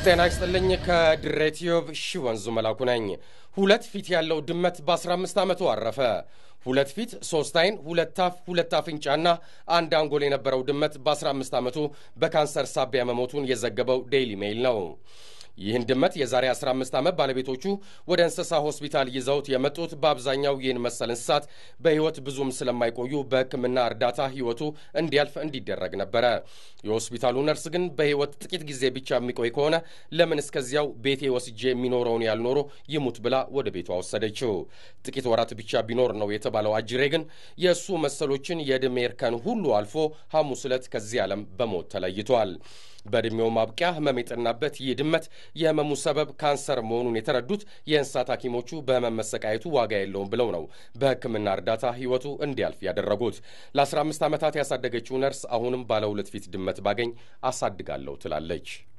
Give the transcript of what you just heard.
ጤና ይስጥልኝ። ከድሬትዮብ ሺ ወንዙ መላኩ ነኝ። ሁለት ፊት ያለው ድመት በ15 ዓመቱ አረፈ። ሁለት ፊት፣ ሶስት አይን፣ ሁለት አፍ፣ ሁለት አፍንጫና አንድ አንጎል የነበረው ድመት በ15 ዓመቱ በካንሰር ሳቢያ መሞቱን የዘገበው ዴይሊ ሜይል ነው። ይህን ድመት የዛሬ 15 ዓመት ባለቤቶቹ ወደ እንስሳ ሆስፒታል ይዘውት የመጡት በአብዛኛው ይህን መሰል እንስሳት በሕይወት ብዙም ስለማይቆዩ በሕክምና እርዳታ ሕይወቱ እንዲያልፍ እንዲደረግ ነበረ። የሆስፒታሉ ነርስ ግን በሕይወት ጥቂት ጊዜ ብቻ የሚቆይ ከሆነ ለምን እስከዚያው ቤቴ ወስጄ የሚኖረውን ያልኖሮ ይሙት ብላ ወደ ቤቷ ወሰደችው። ጥቂት ወራት ብቻ ቢኖር ነው የተባለው አጅሬ ግን የእሱ መሰሎችን የዕድሜ እርከን ሁሉ አልፎ ሐሙስ ዕለት ከዚህ ዓለም በሞት ተለይቷል። በዕድሜው ማብቂያ ህመም የጠናበት ይህ ድመት የህመሙ ሰበብ ካንሰር መሆኑን የተረዱት የእንስሳት ሐኪሞቹ በህመም መሰቃየቱ ዋጋ የለውም ብለው ነው በሕክምና እርዳታ ህይወቱ እንዲያልፍ ያደረጉት። ለ15 ዓመታት ያሳደገችው ነርስ አሁንም ባለ ሁለት ፊት ድመት ባገኝ አሳድጋለሁ ትላለች።